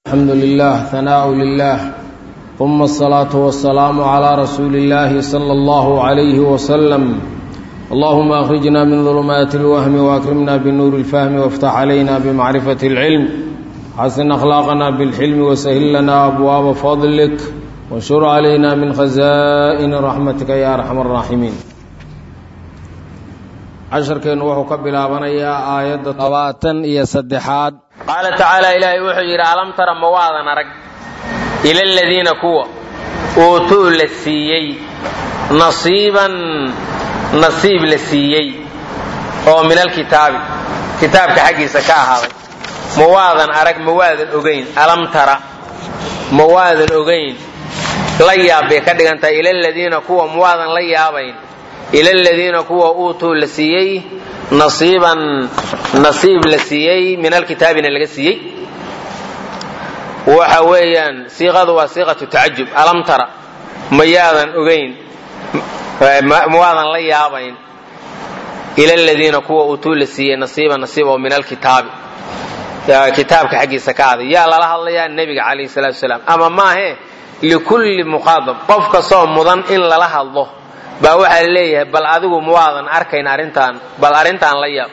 الحمد لله ثناء لله ثم الصلاة والسلام على رسول الله صلى الله عليه وسلم اللهم أخرجنا من ظلمات الوهم وأكرمنا بنور الفهم وافتح علينا بمعرفة العلم حسن أخلاقنا بالحلم وسهل لنا أبواب فضلك وانشر علينا من خزائن رحمتك يا أرحم الراحمين casharkeennu wuxuu ka bilaabanayaa aayadda labaatan iyo saddexaad qaala tacaala ilaahay wuxuu yidhi alam tara ma waadan arag ila aladiina kuwa uutuu la siiyey nasiiban nasiib la siiyey oo min alkitaabi kitaabka xaggiisa ka ahaaday ma waadan arag ma waadan ogayn alam tara ma waadan ogayn la yaab bay ka dhigan tahay ila aladiina kuwa ma waadan la yaabayn ila aladiina kuwa uutuu la siiyey nasiiban nasiib la siiyey min alkitaabina laga siiyey waxa weeyaan siiqadu waa siiqatu tacajub alam tara mayaadan ogayn mawaadan la yaabayn ila aladiina kuwa uutuu la siiyey nasiiban nasiib oo min alkitaabi kitaabka xaggiisa ka aaday yaa lala hadlayaa nebiga calayhi salaatu wasalaam ama maahe likulli muqaadab qof kastoo mudan in lala hadlo baa waxaa la leeyahay bal adigu mawaadan arkayn arrintaan bal arrintaan la yaab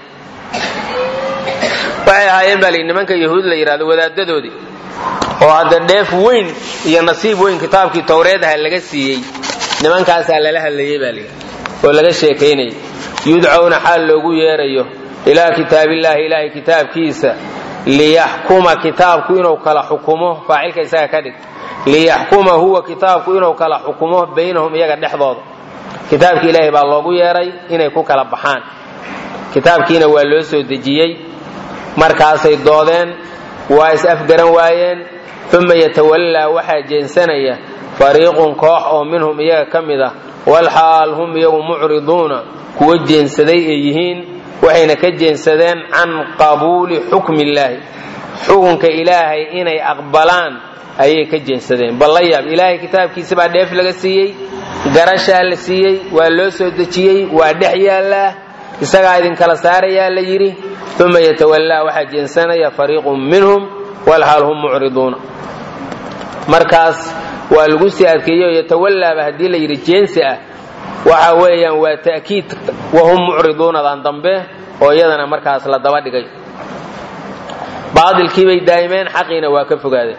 waxay ahaayeen baa lii nimanka yahuud la yidhahdo wadaadadoodii oo hadda dheef weyn iyo nasiib weyn kitaabkii towreedaha laga siiyey nimankaasaa lala hadlayey baa lii oo laga sheekaynayay yudcowna xaal loogu yeerayo ilaa kitaabillaahi ilaahay kitaabkiisa liyaxkuma kitaabku inuu kala xukumo faacilka isaga ka dhig liyaxkuma huwa kitaabku inuu kala xukumo baynahum iyaga dhexdooda kitaabki ilaahay baa loogu yeeray inay ku kala baxaan kitaabkiina waa loo soo dejiyey markaasay doodeen waa is afgaran waayeen uma yatawallaa waxaa jeensanaya fariiqun koox oo minhum iyaga ka mid ah walxaal hum iyagu mucriduuna kuwa jeensaday ay yihiin waxayna ka jeensadeen can qabuuli xukmi illaahi xukunka ilaahay inay aqbalaan ayay ka jeensadeen bal la yaab ilaahay kitaabkiisa baa dheef laga siiyey garashaa la siiyey waa loo soo dejiyey waa dhex yaallaa isagaa idinkala saarayaa la yidhi uma yatawallaa waxaa jeensanaya fariiqun minhum walxaal hum mucriduuna markaas waa lagu sii adkeeyo yatawallaaba haddii la yidhi jeensi ah waxa weeyaan waa ta'kiid wahum mucriduunadan dambe oo iyadana markaas la daba dhigay baadilkiibay daa'imeen xaqiina waa ka fogaadeen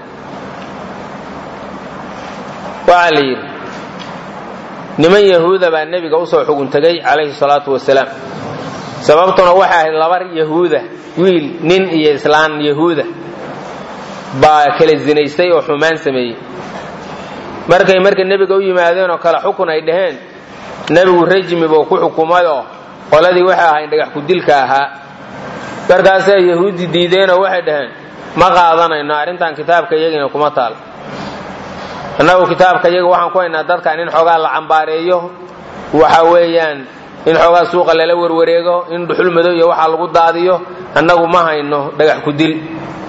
waxaa la yidhi niman yahuuda baa nebiga usoo xugun tegay calayhi salaatu wasalaam sababtuna waxay ahayd laba yahuuda wiil nin iyo islaan yahuuda baa kala zinaystay oo xumaan sameeyey markay marka nebiga u yimaadeen oo kale xukun ay dhaheen nebigu rajmi buu ku xukumayoo qoladii waxay ahayn dhagax ku-dilka ahaa markaasay yahuudi diideenoo waxay dhaheen ma qaadanayno arrintan kitaabka iyagiina kuma taal annagu kitaabka iyaga waxaan ku haynaa dadkan in xoogaa la cambaareeyo waxa weeyaan in xoogaa suuqa lala werwareego in dhuxul madow iyo waxaa lagu daadiyo annagu ma hayno dhagax ku dil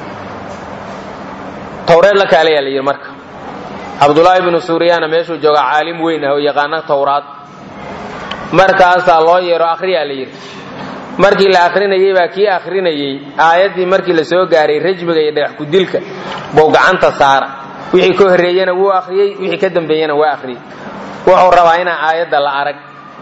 towreed la kaalayaa la yidhi marka cabdulaahi binu suuriyaana meeshuu joogaa caalim weyn ah oo yaqaana towraad markaasaa loo yeero akhriyaa la yidhi markii la akhrinayey baa kii akhrinayey aayaddii markii la soo gaaray rajmiga iyo dhagax ku-dilka buu gacanta saara wixii ka horreeyena wuu akhriyey wixii ka dambeeyena waa akhriyey wuxuu rabaa inaa aayadda la arag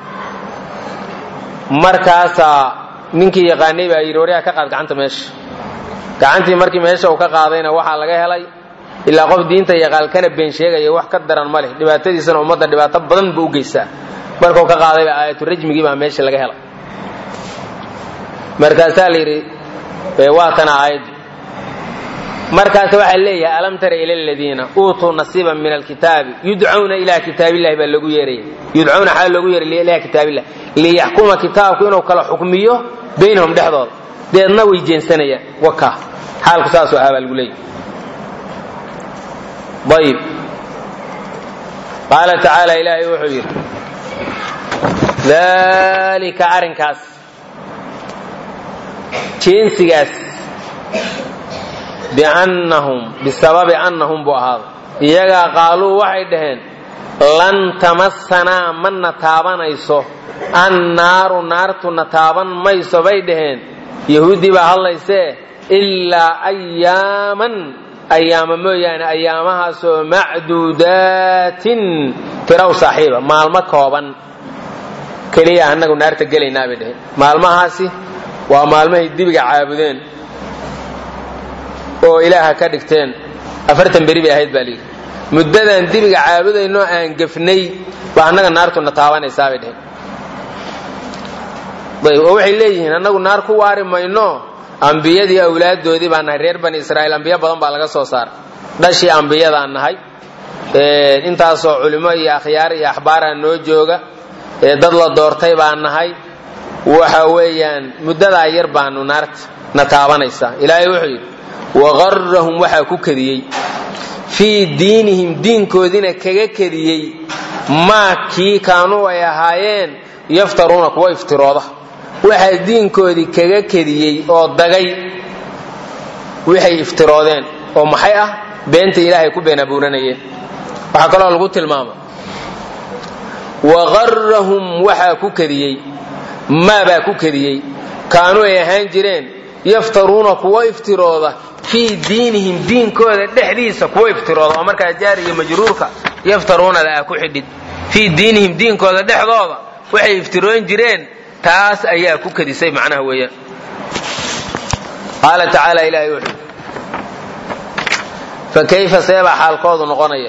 markaasaa ninkii yaqaanay baa yidhi waryaa ka qaad gacanta meesha gacantii markii meesha uu ka qaadayna waxaa laga helay ilaa qof diinta yaqaan kana been sheegaya wax ka daran ma leh dhibaatadiisana ummadda dhibaato badan buu u geystaa markuu ka qaadayba aayatu rajmigii baa meesha laga helay markaasaa la yidhi waa tana aayaddu markaas waxaa leeyahay alam tara ila aladiina uutuu nasiiban min alkitaabi yudcawna ilaa kitaabillahi baa loogu yeeraya yudcawna xaa loogu yeeray ilaa kitaabillah liyaxkuma kitaabku inuu kala xukmiyo baynahum dhexdooda deedna way jeensanayaan waka xaalku saasoo ah baa lagu leeyahy ayib qaala tacaala ilaahay wuxuu yidhi dalika arrinkaas jeensigaas biannahum bisababi annahum buu ahaaday iyagaa qaaluu waxay dhaheen lan tamassanaa mana taabanayso annaaru naartuna taaban mayso bay dhaheen yahuuddii baa hadlaysee ilaa ayaaman ayaama mooyaane ayaamahaasoo macduudaatin tiraw saaxiiba maalmo kooban keliya annagu naarta gelaynaa bay dheheen maalmahaasi waa maalmahay dibiga caabudeen oo ilaaha ka dhigteen afartan beri bay ahayd baa layidhi muddadan dibiga caabudaynoo aan gefnay baa annaga naartuna taabanaysaa bay dheheen ayb oo waxay leeyihiin annagu naar ku waari mayno ambiyadii awlaaddoodii baa nahay reer bani israa'iil ambiyo badan baa laga soo saaray dhashii ambiyadaan nahay intaasoo culimo iyo akhyaar iyo axbaaraa noo jooga dad la doortay baan nahay waxa weeyaan muddadaa yar baanu naarta na taabanaysaa ilaahay wuxuu yidhi waqarrahum waxaa ku kadiyey fii diinihim diinkoodiina kaga kadiyey maa kii kaanuu ay ahaayeen yaftaruuna kuwa iftirooda waxaa diinkoodii kaga kadiyey oo dagay waxay iftiroodeen oo maxay ah beenta ilaahay ku been abuuranayeen waxaa kaloo lagu tilmaama waqarrahum waxaa ku kadiyey maabaa ku kadiyey kaanuu ay ahaan jireen yaftaruuna kuwa iftirooda fii diinihim diinkooda dhexdiisa kuwa iftirooda oo markaa jaar iyo majruurka yaftaruunada ah ku xidhid fii diinihim diinkooda dhexdooda waxay iftiroon jireen taas ayaa ku kadisay macnaha weeyaan qaala tacaala ilaahay wuxuu fa kayfa seebaa xaalkoodu noqonaya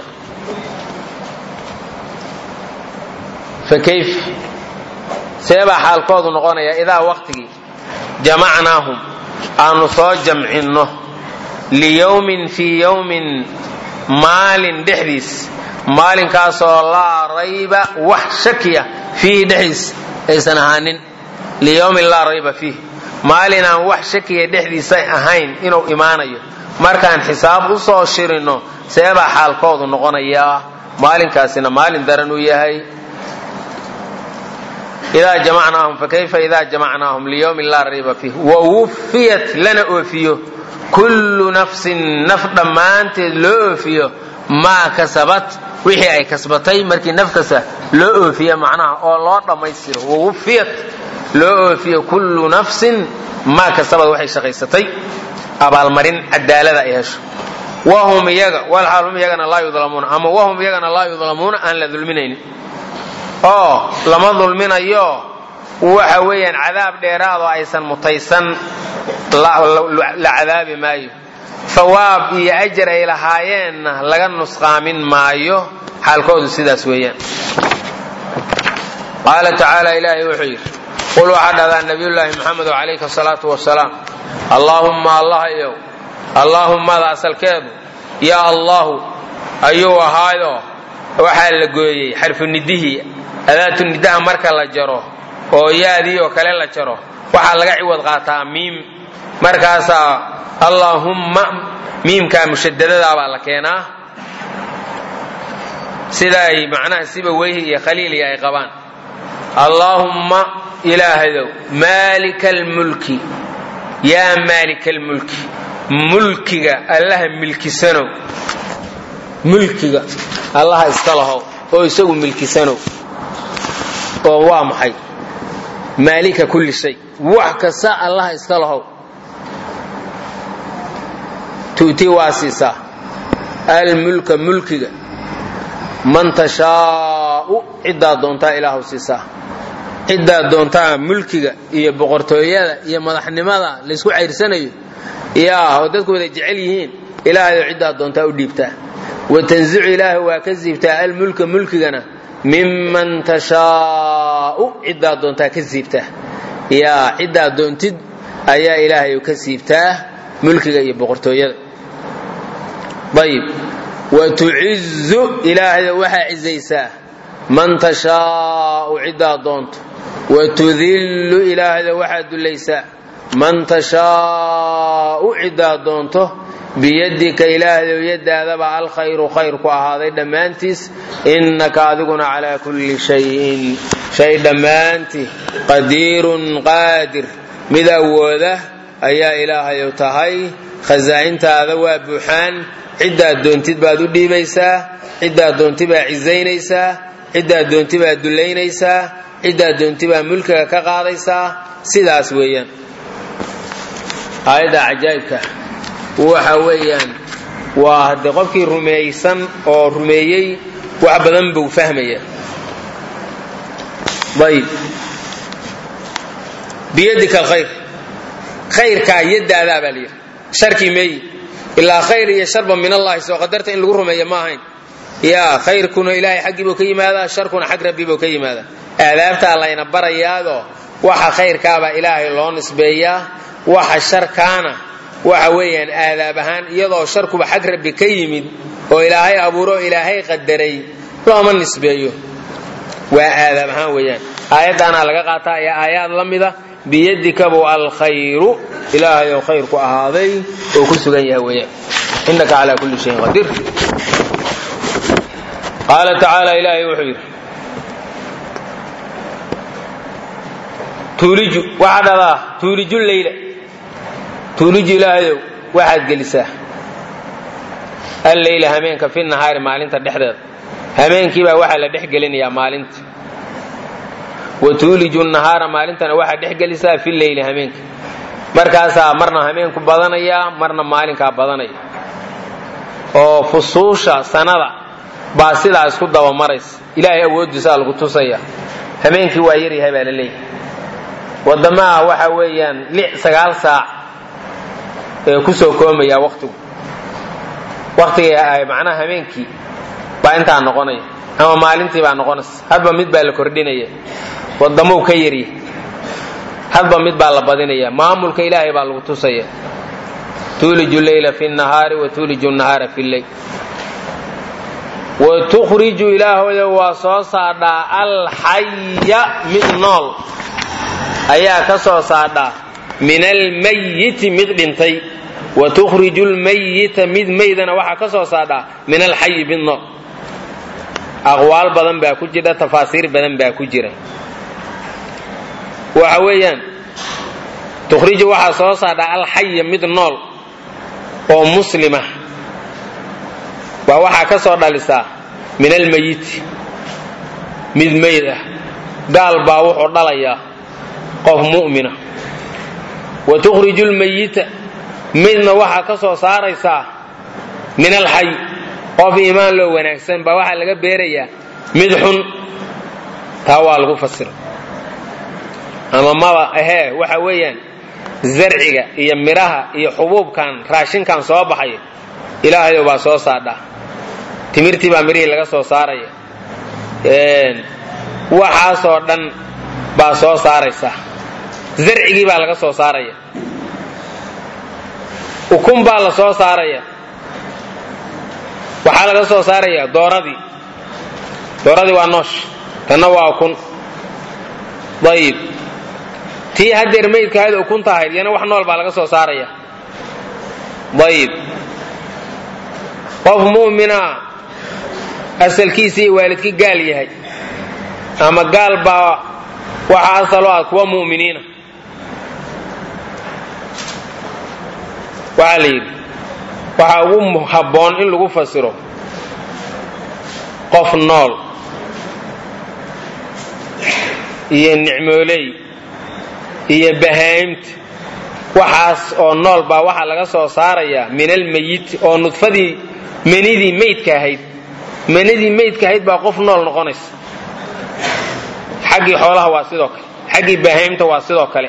fa kayf seebaa xaalkoodu noqonaya idaa waqtigii jamacnaahum aanu soo jamcinno liyowmin fii yowmin maalin dhexdiis maalinkaasoo laa rayba wax shakiya fiihi dhexdiis aysan ahaanin liyowmin laa rayba fiih maalin aan wax shakiya dhexdiisa ahayn inuu imaanayo markaan xisaab u soo shirinno seebaa xaalkoodu noqonayaa maalinkaasina maalin daran uu yahay idaa jamacnaahum fakayfa idaa jamacnaahum liyowmin laa rayba fiih wawuffiyat lana oofiyo kullu nafsin naf dhammaanteed loo oofiyo maa kasabat wixii ay kasbatay markii naf kasta loo oofiya macnaha oo loo dhammaystiro wawuffiyat loo oofiyo kullu nafsin maa kasabad waxay shaqaysatay abaalmarin cadaalada ay hesho wahum iyaga walxaal hum iyagana laa yudlamuuna ama wahum iyagana laa yudlamuuna aan la dulminaynin oo lama dulminayo waxa weeyaan cadaab dheeraadoo aysan mutaysan la cadaabi maayo hawaab iyo ajar ay lahaayeenna laga nusqaamin maayo xaalkoodu sidaas weeyaan qaala tacaala ilaahay wuxuu yidhi qul waxaa dhahdaa nabiyullaahi maxamedo calayhi asalaatu wasalaam allaahumma allahayow allaahummada asalkeedu yaa allahu ayuu ahaayo waxaa la gooyey xarfunidihii adaatu nidaha marka la jaro oo yaadii oo kale la jaro waxaa laga ciwad qaataa miim markaasaa allaahumma miimkaa mushadadadaa baa la keenaa sida ay macnaha siba weyhi iyo khaliili ay qabaan allaahumma ilaahadow maalika almulki yaa maalika almulki mulkiga allaha milkisanow mulkiga allaha iska lahow oo isagu milkisanow oo waa maxay maalika kulli shay wax kasta allaha iska lahow tu'tii waa siisaa almulka mulkiga man tashaa'u ciddaa doontaa ilaahu siisaa ciddaa doontaa mulkiga iyo boqortooyada iyo madaxnimada laysku cayrsanayo yaa oo dadku wada jecel yihiin ilaahayo ciddaa doontaa u dhiibtaa watanzicu ilaahay waa ka siibtaa almulka mulkigana miman tashaa'u ciddaa doontaa ka siibtaa yaa ciddaa doontid ayaa ilaahay ka siibtaa mulkiga iyo boqortooyada ayib watucizu ilaahayda waxaa cizaysaa man tashaa'u ciddaa doonto watudillu ilaahayda waxaa dullaysaa man tashaa'u ciddaa doonto biyadika ilaahdow yadaadaba alkhayru khayr ku ahaaday dhammaantiis innaka adiguna calaa kulli shayin shay dhammaantii qadiirun qaadir mid awooda ayaa ilaahayow tahay khasaa'intaada waa buuxaan ciddaad doontid baad u dhiibaysaa ciddaad doonti baa cisaynaysaa ciddaad doonti baad dullaynaysaa ciddaad doonti baa mulkiga ka qaadaysaa sidaas weeyaan aayadda cajaa'ibka waxa weeyaan waa haddee qofkii rumaysan oo rumeeyey wax badan buu fahmaya ayb biyadika alkhayr khayrkaa yadaadaa baa layidhi sharkii meeyi ilaa khayr iyo sharba min allahi soo qadarta in lagu rumeeya ma ahayn yaa khayrkuna ilaahay xaggii buu ka yimaadaa sharkuna xag rabbi buu ka yimaadaa aadaabtaa layna barayaado waxa khayrkaabaa ilaahay loo nisbeeyaa waxa sharkaana waxa weeyaan aadaab ahaan iyadoo sharkuba xag rabbi ka yimid oo ilaahay abuuro ilaahay qadaray looma nisbeeyo waa aadaab ahaan weeyaan aayaddaanaa laga qaataa ee aayaad la mida biyadikabu alkhayru ilaahay oo khayr ku ahaaday oo ku sugan yahay weeyaan innaka calaa kulli shayin qadiir qaala tacaala ilaahay wuxuu yidhi tuuliju waxaa dhadaa tuuliju leyla tuuliju ilaahayow waxaad gelisaa alleyla hameenka fi nahaari maalinta dhexdeeda hameenkii baa waxaa la dhex gelinayaa maalinta wa tuuliju nahaara maalintana waxaad dhex gelisaa fi leyli hameenka markaasaa marna hameenku badanayaa marna maalinkaa badanaya oo fusuusha sanada baa sidaa isku dabamaraysa ilaahay awooddiisaa lagu tusaya hameenkii waa yaryahay baa la leeyahay wadamaha waxa weeyaan lix sagaal saac ee ku soo koomaya waktigu waktiga macnaha hameenkii baa intaa noqonaya ama maalintii baa noqonaysa hadba mid baa la kordhinaya wadamou ka yarya hadba mid baa la badinaya maamulka ilaahay baa lagu tusaya tuuliju leyla fi nahaari wa tuuliju nahaara fi leyl wa tukhriju ilaahoyo waa soo saadhaa alxaya mid nool ayaa ka soo saadhaa min almayiti mid dhintay wa tukhriju lmayita mid maydana waxaa ka soo saadhaa min alxayi mid nool aqwaal badan baa ku jira tafaasiir badan baa ku jira waxa weeyaan tukhriju waxaa soo saadhaa alxaya mid nool oo muslima baa waxaa ka soo dhalisaa min almayiti mid mayd ah gaal baa wuxuu dhalayaa qof mu'mina wa tukhriju lmayita midna waxaa ka soo saaraysaa min alxay qof iimaan loo wanaagsan baa waxaa laga beerayaa mid xun taa waa lagu fasira ama maba ahee waxa weeyaan zarciga iyo midhaha iyo xubuubkan raashinkan soo baxaya ilaahayo baa soo saadhaa timirtii baa midhihii laga soo saaraya waxaasoo dhan baa soo saaraysa zarcigii baa laga soo saaraya ukun baa la soo saaraya waxaa laga soo saaraya dooradii dooradii waa noosh tanna waa ukun ayib tii haddeer maydka ahayd ukunta ahayd yana wax nool baa laga soo saaraya ayib qof mu'mina asalkiisa iyo waalidkii gaal yahay ama gaal baa waxa asalo ah kuwa mu'miniina waxaa la yidhi waxaa ugu habboon in lagu fasiro qof nool iyo nicmooley iyo bahaa'imta waxaas oo nool baa waxaa laga soo saarayaa min almayit oo nudfadii manidii maydka ahayd manidii maydka ahayd baa qof nool noqonaysa xaggii xoolaha waa sidoo kale xaggii bahaa'imta waa sidoo kale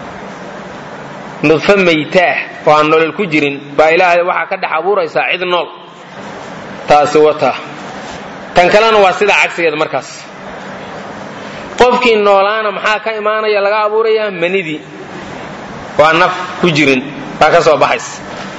nudfo maytaah oo aan nolol ku jirin baa ilaahay waxaa ka dhex abuuraysaa cid nool taasi wataa tan kalena waa sidaa cagsigeeda markaas qofkii noolaana maxaa ka imaanaya laga abuurayaa manidii waa naf ku jirin baa ka soo baxaysa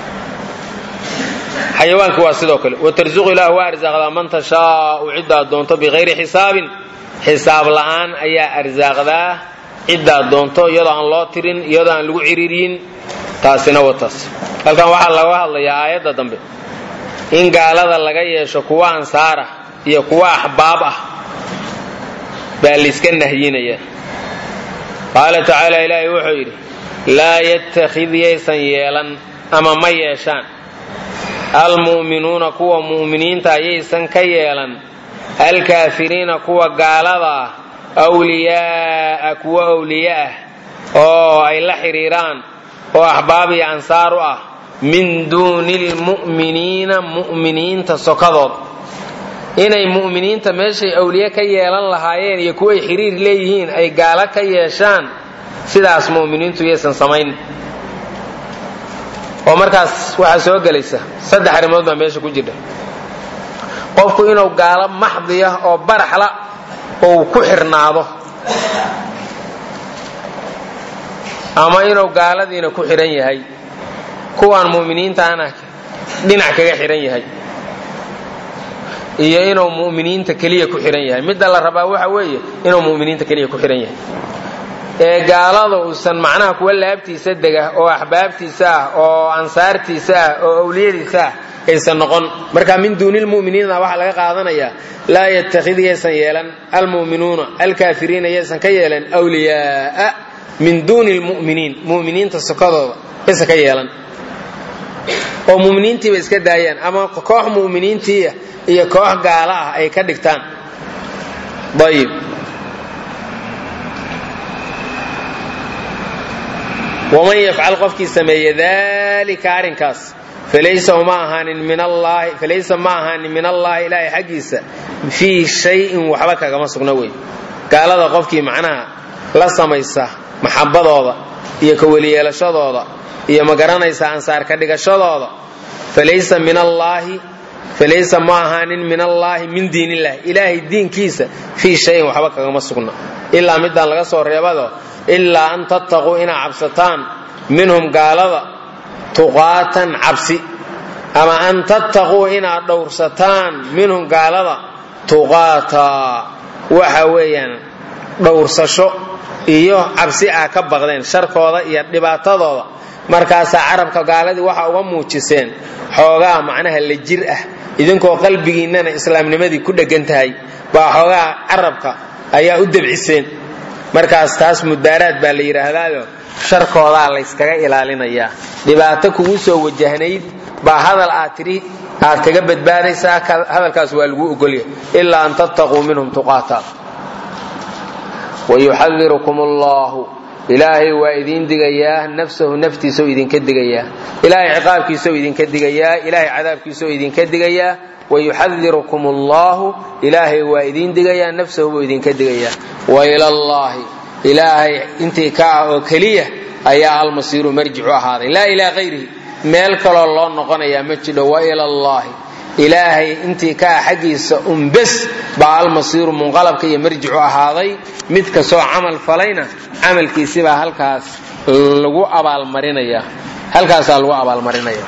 xayawaankii waa sidoo kale watarsuqu ilaah waa arsaaqdaa man tashaau ciddaad doonto bikayri xisaabin xisaab la'aan ayaa arsaaqdaa ciddaad doonto iyadoo aan loo tirin iyadoo aan lagu ciriiriyin taasina wataas halkan waxaa laga hadlayaa aayadda dambe in gaalada laga yeesho kuwa ansaara iyo kuwa axbaab ah baa layska nahyinaya qaala tacaala ilaahay wuxuu yidhi laa yattakhid yaysan yeelan ama ma yeeshaan almu'minuuna kuwa mu'miniinta yaysan ka yeelan alkaafiriina kuwa gaalada ah wliyaa'a kuwa wliye ah oo ay la xidhiiraan oo axbaab iyo ansaar u ah min duuni lmu'miniina mu'miniinta sokadood inay mu'miniinta meeshay awliye ka yeelan lahaayeen iyo kuway xiriir leeyihiin ay gaalo ka yeeshaan sidaas mu'miniintu yaysan samayn oo markaas waxaa soo gelaysa saddex arrimood baa meesha ku jirta qofku inuu gaalo maxdiya oo baraxla ou ku xirnaado ama inuu gaaladiina ku xidhan yahay kuwaan mu'miniintaana dhinac kaga xidhan yahay iyo inuu mu'miniinta keliya ku xidhan yahay midda la rabaa waxa weeye inuu mu'miniinta keliya ku xidhan yahay ee gaalada uusan macnaha kuwa laabtiisa dega oo axbaabtiisa ah oo ansaartiisa ah oo awliyadiisa ah aysan noqon marka min duuni lmu'miniina waxaa laga qaadanayaa laa yattakhid yaysan yeelan almu'minuuna alkaafiriina yaysan ka yeelan wliyaaa min duuni lmu'miniin mu'miniinta sokadooda yaysan ka yeelan oo mu'miniintiiba iska daayaan ama koox mu'miniintiia iyo koox gaala ah ay ka dhigtaan ayib waman yafcal qofkii sameeye dalika arrinkaas falaysa ma ahaanin min allaahi falaysa ma ahaanin min allaahi ilaahay xaggiisa fii shayin waxba kagama sugna wey gaalada qofkii macnaha la samaysa maxabadooda iyo ka weliyeelashadooda iyo ma garanaysa ansaar ka dhigashadooda falaysa min allaahi falaysa ma ahaanin min allaahi min diin illahi ilaahay diinkiisa fii shayin waxba kagama sugna ilaa midaan laga soo reebado ilaa an tattaquu inaad cabsataan minhum gaalada tuqaatan cabsi ama an tattaquu inaad dhowrsataan minhum gaalada tuqaataa waxa weeyaan dhowrsasho iyo cabsi aa ka baqdeen sharkooda iyo dhibaatadooda markaasaa carabka gaaladii waxa uga muujiseen xoogaa macnaha la jir ah idinkoo qalbigiinnana islaamnimadii ku dheggan tahay baa xoogaa carabka ayaa u debciseen markaas taas mudaaraad baa la yidhaahdaayo sharkoodaa layskaga ilaalinayaa dhibaato kugu soo wajahnayd baa hadal aad tidhi aad kaga badbaadaysaa hadalkaas waa lagu ogolya ilaa an tattaquu minhum tuqaata wayuxadirukum allahu ilaahay waa idiin digayaa nafsahu naftiisao idinka digayaa ilaahay ciqaabkiisao idinka digayaa ilaahay cadaabkiisao idinka digayaa wayuxadirukum allahu ilaahay waa idiin digayaa nafsahu buu idinka digayaa wailallaahi ilaahay intii ka ah oo keliya ayaa almasiiru marjicu ahaaday laa ilaa hayrihi meel kaloo loo noqonayaa ma jidho wailallaahi ilaahay intii ka ah xaggiisa unbes baa almasiiru munqalabka iyo marjicu ahaaday mid kastoo camal falayna camalkiisibaa halkaas lagu abaalmarinaya halkaasaa lagu abaalmarinaya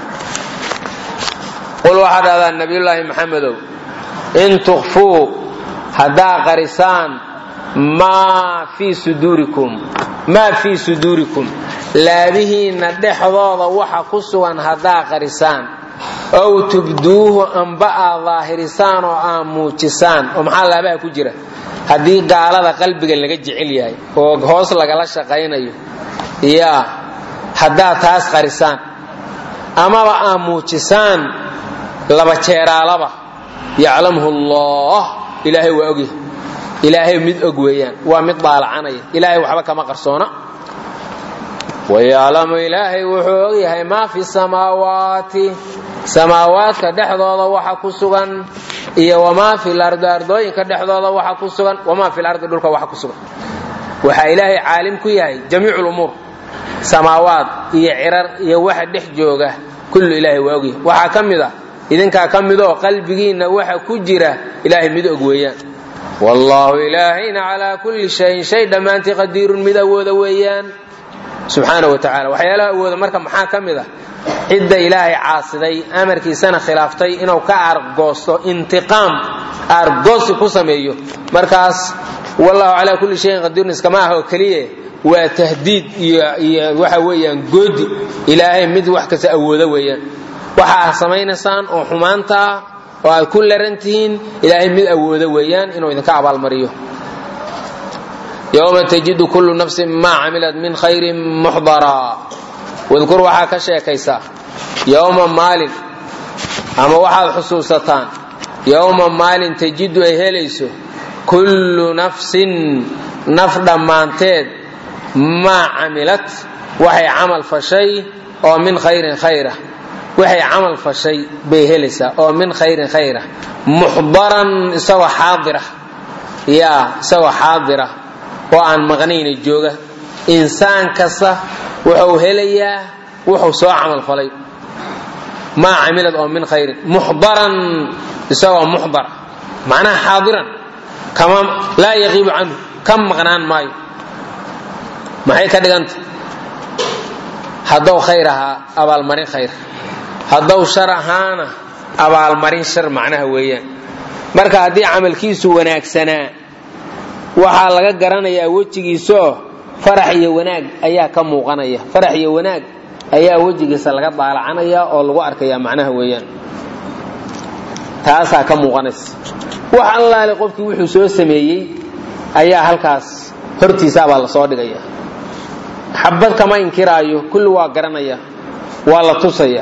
qul waxaa dhahdaa nabiyullaahi maxamedow in tukfuu haddaa qarisaan maa fii suduurikum maa fii suduurikum laabihiinna dhexdooda waxa ku sugan haddaa qarisaan ow tubduuhu amba aad daahirisaan oo aad muujisaan oo maxaa laabaha ku jira haddii gaalada qalbiga laga jecel yahay oo hoos lagala shaqaynayo yaa haddaad taas qarisaan amaba aad muujisaan laba jeeraalaba yaclamhu allah ilaahay waa ogyahay ilaahay mid og weeyaan waa mid daalacanaya ilaahay waxba kama qarsoona wayaclamu ilaahay wuxuu ogyahay maa fi samaawaati samaawaadka dhexdooda waxa ku sugan iyo wamaa fi lardi ardooyinka dhexdooda waxa ku sugan wamaa fi lardi dhulka waxa ku sugan waxaa ilaahay caalim ku yahay jamiicu lumuur samaawaad iyo cirar iyo waxa dhex jooga kullu ilaahay waa ogyahay waxaa ka mid a idinkaa ka midoo qalbigiinna waxa ku jira ilaahay mid og weeyaan wallaahu ilaahayna calaa kulli shayin shay dhammaantii qadiirun mid awooda weeyaan subxaana wa tacala waxyaalaha awooda marka maxaa ka mid ah cidda ilaahay caasiday amarkiisana khilaaftay inuu ka aargoosto intiqaam aargoosi ku sameeyo markaas wallahu calaa kulli shayin qadiirun iskama ah oo keliya waa tahdiid iyo waxa weeyaan goodi ilaahay mid wax kasta awooda weeyaan waxa aad samaynaysaan oo xumaanta ah oo aad ku laran tihiin ilaahay mid awooda weeyaan inuu idinka abaalmariyo yowma tajidu kullu nafsin maa camilat min khayrin muxdaraa wadkur waxaa ka sheekaysaa yowma maalin ama waxaad xusuusataan yowma maalin tajidu ay helayso kullu nafsin naf dhammaanteed maa camilat waxay camal fashay oo min khayrin khayra waxay camal fashay bay helaysaa oo min khayrin khayra muxdaran isagoo xaadira yaa isagoo xaadira oo aan maqnayna jooga insaan kasta wuxuu helayaa wuxuu soo camal falay maa camilad oo min khayrin muxdaran isagoo muxdar macnaha xaadiran kama laa yaqiibu canhu ka maqnaan maayo maxay ka dhiganta haddou khayr ahaa abaalmarin khayr haddou shar ahaana abaalmarin shar macnaha weeyaan marka haddii camalkiisu wanaagsanaa waxaa laga garanayaa wejigiisaoo farax iyo wanaag ayaa ka muuqanaya farax iyo wanaag ayaa wejigiisa laga daalacanaya oo lagu arkaya macnaha weeyaan taasaa ka muuqanaysa wax allaale qofkii wuxuu soo sameeyey ayaa halkaas hortiisaabaa lasoo dhigaya xabad kama inkiraayo kulli waa garanaya waa la tusaya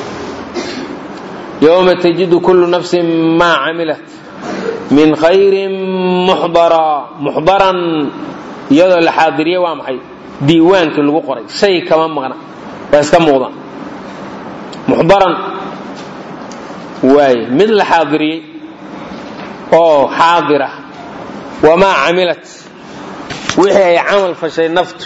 yowma tajidu kullu nafsin maa camilat min khayrin muxdara muxdaran iyadoo la xaadiriye waa maxay diiwaankii lagu qoray shay kama maqna waa iska muuqda muxdaran waay mid la xaadiriyey oo xaadira wamaa camilat wixii ay camal fashay naftu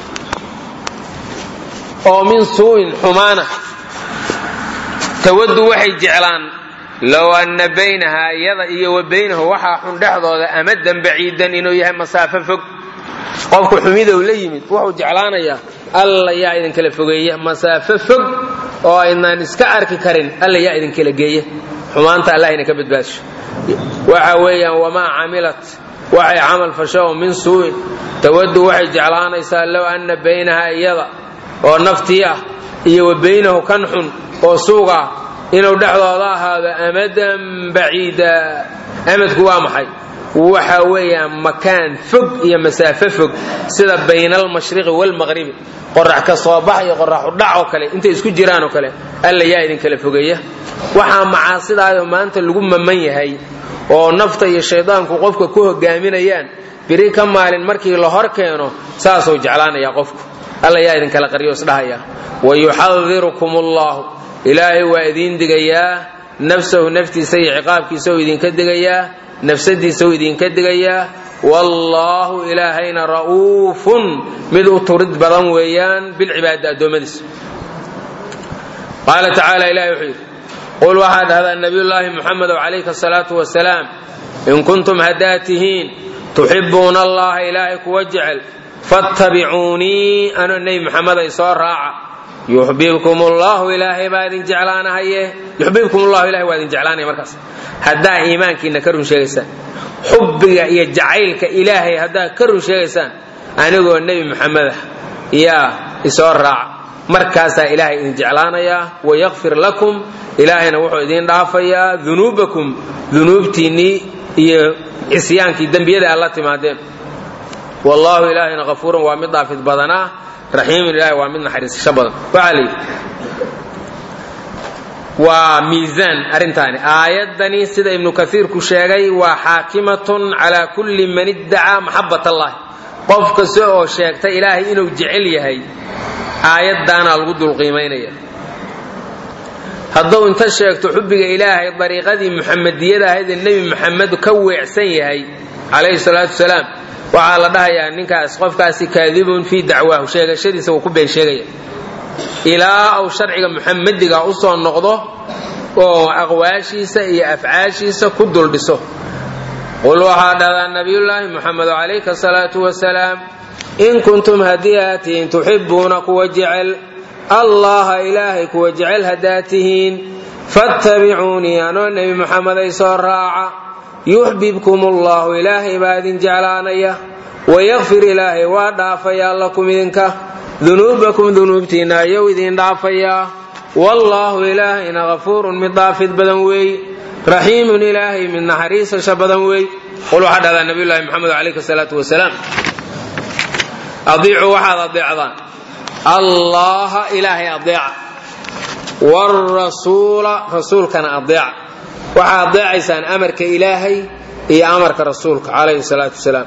oo min suu'in xumaana tawaddu waxay jeclaan low anna baynahaa iyada iyo wa baynahu waxaa xun dhexdooda amadan baciidan inuu yahay masaafo fog qofku xumidow la yimid wuxuu jeclaanayaa alla yaa idinkala fogeeya masaafo fog oo aynaan iska arki karin alla yaa idinkala geeya xumaanta allah ina ka badbaasho waxa weeyaan wamaa camilat waxay camal fasho oo min suu'in tawaddu waxay jeclaanaysaa low anna baynahaa iyada oo naftii ah iyo wa baynahu kan xun oo suug ah inuu dhexdooda ahaado amadan baciida amadku waa maxay waxa weeyaan makaan fog iyo masaafo fog sida bayna almashriqi waalmaqribi qorax ka soo bax iyo qorax udhac oo kale intay isku jiraan oo kale alla yaa idinkala fogeeya waxaa macaasidaayoo maanta lagu maman yahay oo nafta iyo shaydaanku qofka ku hogaaminayaan biri ka maalin markii la hor keeno saasuu jeclaanaya qofku alla yaa idinkala qaryo isdhahaya wayuxadirukum allahu ilaahay waa idiin digayaa nafsahu naftiisa iyo ciqaabkiisa u idinka digayaa nafsadiisa u idinka digayaa wallaahu ilaahayna ra'uufun mid u turid badan weeyaan bilcibaadi addoommadiisa qaala tacaala ilahi wuxuu yidhi qul waxaa dhahdaa nabiyullaahi muxamedow calayka asalaatu wasalaam in kuntum haddaad tihiin tuxibbuuna allaha ilaahay kuwa jecel fattabicuunii anoo nebi muxamed ay soo raaca yuxbibkum ullahu ilaahay baa idin jeclaanahaye yuxbibkum ullahu ilahay waa idin jeclaanaya markaas haddaa iimaankiina ka run sheegaysaan xubbiga iyo jacaylka ilaahay haddaa ka run sheegaysaan anigoo nebi muxamedah yaa isoo raaca markaasaa ilaahay idin jeclaanayaa wayakfir lakum ilaahayna wuxuu idiin dhaafayaa dunuubakum dunuubtiinnii iyo cisyaankii dembiyada aad la timaadeen wallaahu ilaahayna kafuuran waa mid dhaafid badanaa raxiimun ilahay waa mid naxariisasho badan waxaa la yidhi waa miisaan arrintaani aayaddani sida ibnu kaiirku sheegay waa xaakimatun calaa kulli man iddacaa maxabat allahi qof kasta oo sheegta ilaahay inuu jecel yahay aayaddaanaa lagu dulqiimaynaya hadduu inta sheegto xubbiga ilaahay dariiqadii muxamadiyada ahayd ee nebi muxamed ka weecsan yahay calayhi salaatu wasalaam waxaa la dhahayaa ninkaas qofkaasi kaadibun fii dacwaahu sheegashadiisa wuu ku been sheegaya ilaa uu sharciga muxamadiga u soo noqdo oo aqwaashiisa iyo afcaashiisa ku duldhiso qul waxaa dhahdaa nabiyullaahi muxamed calayka asalaatu wasalaam in kuntum haddii aad tihiin tuxibbuuna kuwa jecel allaha ilaahay kuwa jecel haddaad tihiin fattabicuunii anoo nebi muxamed ay soo raaca yuxbibkum ullahu ilaahay baa idin jeclaanaya wayakfir ilaahay waa dhaafayaa lakum idinka dunuubakum dunuubtiinna ayou idin dhaafayaa wallaahu ilaahayna kafuurun mid dhaafid badan weey raxiimun ilaahay mid naxariisasha badan weey qul waxaa dhahdaa nabiyullahi moxamed calayhi salaatu wasalaam adiicuu waxaad adeecdaan allaha ilaahay adeeca wrasuula rasuulkana adeeca waxaa adeecaysaan amarka ilaahay iyo amarka rasuulka calayhi salaatu wasalaam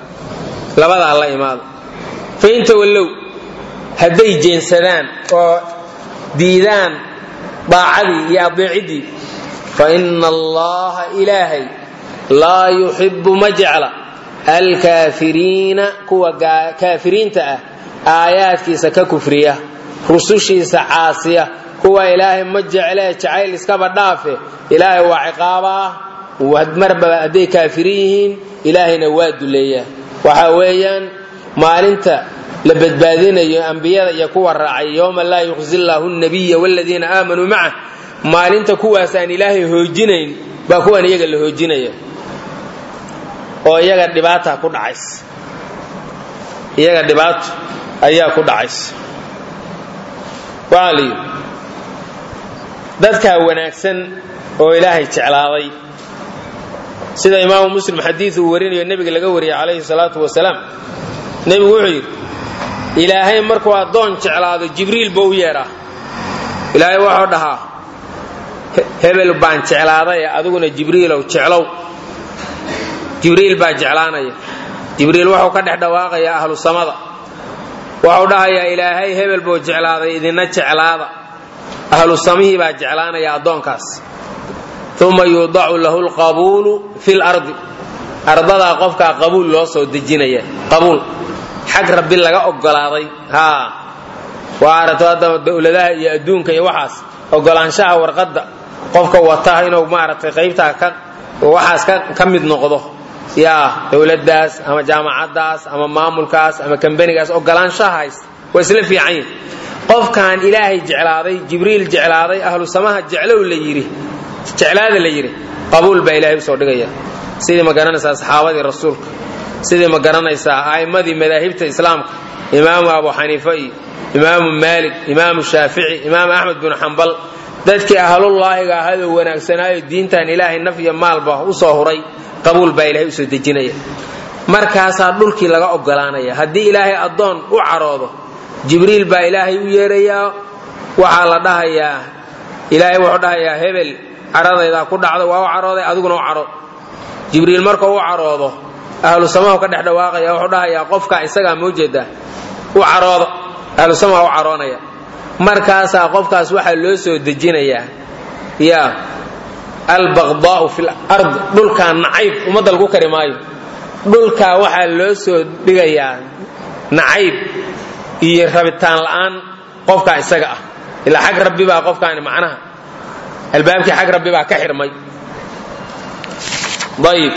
labadaa la imaada fain tawallow hadday jeensadaan oo diidaan daacadii iyo adeeciddii fa ina allaha ilaahay laa yuxibbu ma jecla alkaafiriina kuwa kaafiriinta ah aayaadkiisa ka kufriya rusushiisa caasiya kuwa ilaahay ma jeclee jacayl iskaba dhaafe ilaahay waa ciqaabaa marba hadday kaafirin yihiin ilaahayna waa duleeyaa waxa weeyaan maalinta la badbaadinayo ambiyada iyo kuwa raacay yowma laa yuqzi llaahu nabiya wladiina aamanuu macah maalinta kuwaasaan ilaahay hoojinayn baa kuwan iyaga la hoojinaya oo iyaga dhibaata ku dhacaysa iyaga dhibaato ayaa ku dhacaysa waxaa la yidhi dadkaa wanaagsan oo ilaahay jeclaaday sida imaamu muslim xadiid uu warinayo nebiga laga wariyay calayhi salaatu wasalaam nebigu wuxuu yidhi ilaahay markuu addoon jeclaado jibriil buu u yeedhaa ilaahay wuxuu dhahaa hebel baan jeclaaday adiguna jibriilow jeclow jibriil baa jeclaanaya jibriil wuxuu ka dhex dhawaaqayaa ahlu samada wuxuu dhahayaa ilaahay hebel buu jeclaaday idina jeclaada ahlu samihii baa jeclaanaya addoonkaas uma yuudacu lahu lqabuulu fi lardi ardadaa qofkaa qabuul loo soo dejinaya qabuul xag rabbi laga ogolaaday haa waa arato hadda dowladaha iyo adduunka iyo waxaas ogolaanshaha warqadda qofka wata inuu maaragtay qaybtaa ka waxaas ka mid noqdo yaa dowladdaas ama jaamacaddaas ama maamulkaas ama kambanigaas ogolaanshahays waa isla fiican yihin qofkan ilaahay jeclaaday jibriil jeclaaday ahlu samaha jeclow la yidhi jeclaada la yidhi qabuul baa ilaahay usoo dhigaya sidii ma garanaysaa saxaabadii rasuulka sidii ma garanaysaa a'immadii madaahibta islaamka imaamu abu xaniifa iyo imaamu maalik imaamu shaafici imaamu axmed binu xambal dadkii ahlullaahiga ahadoo wanaagsanaayo diintan ilaahay naf iyo maalba usoo huray qabuul baa ilaahay usoo dejinaya markaasaa dhulkii laga ogolaanaya haddii ilaahay addoon u caroodo jibriil baa ilaahay u yeerayaa waxaa la dhahayaa ilaahay wuxuu dhahayaa hebel caradaydaa ku dhacda waa u carooday adiguna u caro jibriil markuu u caroodo ahlu samahu ka dhex dhawaaqaya wuxuu dhahayaa qofka isagaa moo jeedaa u caroodo ahlu samaha u caroonaya markaasaa qofkaas waxaa loo soo dejinayaa ya albaqdaau fi lard dhulkaa nacayb ummadda lagu kari maayo dhulkaa waxaa loo soo dhigayaa nacayb iyo rabitaan la'aan qofkaa isaga ah ilaa xag rabbi baa qofkaani macnaha albaabkii xag rabbi baa ka xirmay ayib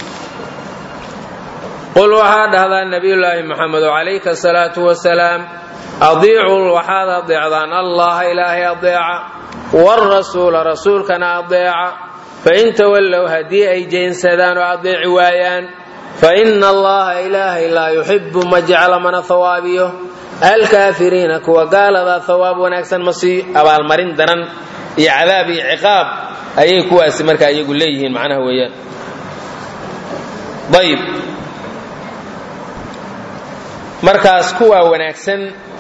qul waxaa dhahdaa nabiyulaahi moxamedo calayka asalaatu wasalaam adiicuu waxaad adeecdaan allaha ilaahay adeeca wrasuula rasuulkana adeeca fain tawallow haddii ay jeensadaan oo adeeci waayaan faina allaha ilaahay laa yuxibu ma jecla mana hawaabiyo alkaafiriina kuwa gaaladaa hawaab wanaagsan ma siiyo abaalmarin daran iyo cadaab iyo ciqaab ayay kuwaasi markaa iyagu leeyihiin macnaha weeyaan ayib markaas kuwaa wanaagsan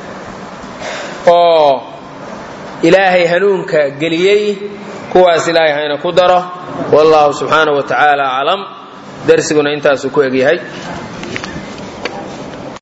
oo ilaahay hanuunka geliyey kuwaas ilaahay hayna ku daro wallahu subxaanaه wa tacaala aclam darsiguna intaasuu ku egyahay